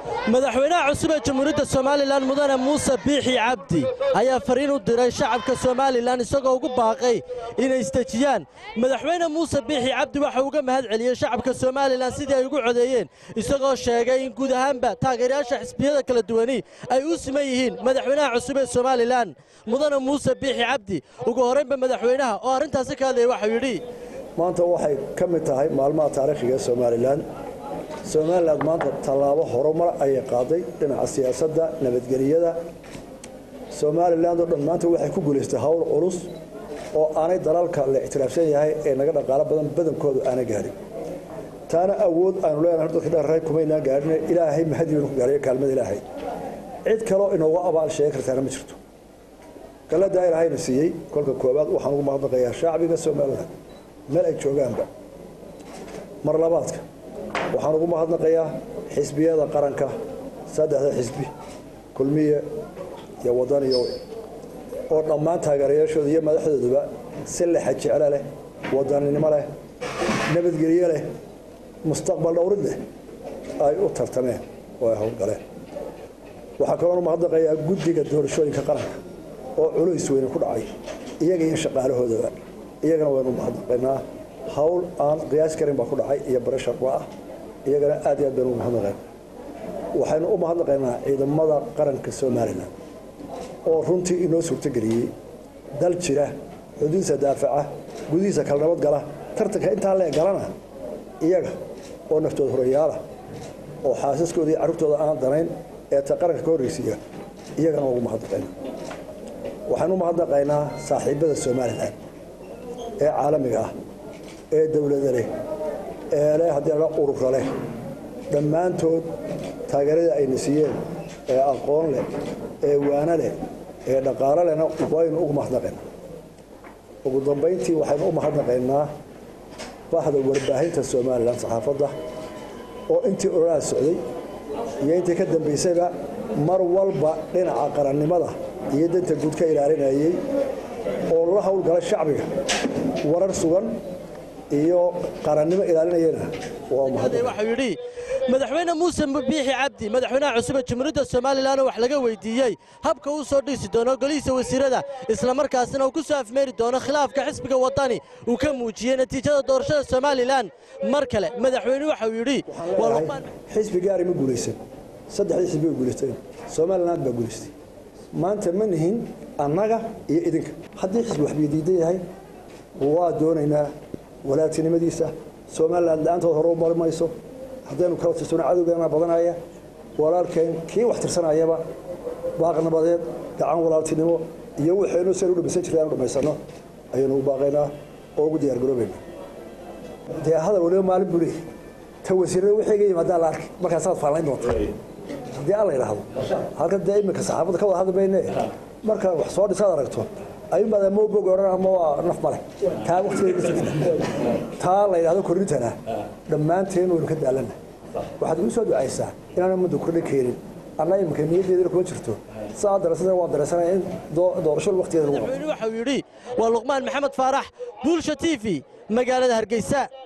madaxweynaha cusub ee jamhuuriyadda somalilan mudane muuse biixi cabdi ayaa fariin u diray shacabka somalilan isagoo ugu baaqay inay isdejiyaan madaxweyne muuse biixi cabdi waxa uga mahad celiyey shacabka somalilan sidii ay ugu codeeyeen isagoo sheegay in guud ahaanba taageerayaasha xisbiyada kala duwani ay u siman yihiin madaxweynaha cusub ee somalilan mudane muuse biixi cabdi ugu horraynba madaxweynaha oo arrintaasi ka hadlaya waxau yidhi maanta waxay ka mid tahay maalmaha taariikhiga somalilan somalilan maanta tallaabo horumar ayay qaaday dhinaca siyaasadda nabadgeliyada somalilan oo dhan maanta waxay ku guulaystay howl culus oo aanay dalalka la ictiraafsan yahay ee naga dhaqaalo badan badankoodu aana gaadhin taana awood aanu leenahay dadka dharray kumaynaan gaadhin ilaahay mahadii baynu ku gaadhay kaalmada ilaahay cid kaloo inooga abaal sheegi kartaana ma jirto galadaa ilaahayna siiyey kolka koowaad waxaan ugu mahadnaqayaa shacbiga somalilan meel ay joogaanba mar labaadka waxaan ugu mahadnaqayaa xisbiyada qaranka saddexda xisbi kulmiye iyo wadaniyo oo dhammaan taageerayaashooda iyo madaxdooduba si lexa jeclo leh wadaninimo leh nabadgelyo leh mustaqbal dhowrid leh ay u tartameen oo ay howlgaleen waxaa kaloon u mahadnaqayaa guddiga doorashooyinka qaranka oo culays weyne ku dhacay iyaga iyo shaqaalahoodaba iyagana waynu mahadnaqaynaa hawl aan qiyaas karin baa ku dhacay iyo barasharba ah iyagana aad iyo aad baynu ugu mahadnaqaynaa waxaynu u mahadnaqaynaa ciidamada qaranka somalilan oo runtii inoo suurtogeliyey dal jira xuduudisa daafaca gudihiisa kala nabad gala tartanka intaa lee galana iyaga oo naftooda horeyaala oo xaasaskooda iyo carruurtooda aan danayn ee ta qaranka ka horreysiiya iyagana ugu mahadnaqaynaa waxaynu u mahadnaqaynaa saaxiibada somalilan ee caalamiga ah ee dowlada leh ee leh haddii la urura leh dhammaantood taageerada ayna siiyeen ee aqoon leh ee waano leh ee dhaqaalo lehna waynu ugu mahadnaqaynaa ugu dambayntii waxaynu u mahadnaqaynaa bahda warbaahinta somalilan saxaafadda oo intii ololaha socday iyo intii ka dambaysayba mar walba dhinaca qarannimada iyo danta guud ka ilaalinayey oo la howlgala shacbiga warar sugan iyo qarannimo ilaalinayana waa mahadnaq waxau yidhi madaxweyne muuse biixi cabdi madaxweynaha cusub ee jamhuuriyadda somalilan oo wax laga weydiiyey habka uu soo dhiisi doono golihiisa wasiirada islamarkaasina uu ku soo afmeeri doono khilaafka xisbiga waddani uu ka muujiyey natiijada doorashada somalilan mar kale madaxweyne waxau yidhi xisbi gaari ma guulaysan saddexdii xisbi way guulaysteen somaliland baa guulaystay maanta ma nihin annaga iyo idinka haddii xisbi waxbay diidan yahay waa doonaynaa walaagtinimadiisa somaliland la-aantood hore u mari mayso haddaynu kala tirsano cadowgeena badanaya walaalkeen kii wax tirsanayaba baaq nabadeed gacan walaaltinimo iyo waxaynu san u dhamaysan jirta aanu dhammaysanno ayaynu u baaqaynaa oo ugu diyaargaroobayna dee hadal waliba maalin buu leeyahy ta wasiirada wixii ga yimaadaa la arkay markaasaad faallayn doonta haddii alla yidhaahdo halkan dee iminka saxaafadda ka wada hadli mayne marka wax soo dhisaad aragto ayuunbaad ama bog odhan ama waa naf male taa waqtigeeda taa la yidhahdo korrintana dhammaanteen waynu ka daalana waxaad igu soo ducaysaa inaan muddo kordha keenin anna iminka niyaddeedana kuma jirto saa darasada waan daraysanaya in doorashada waqtigeeda lagu madaxweyne waxau yidhi waa luqmaan maxamed faarax buulsha t v magaalada hargeysa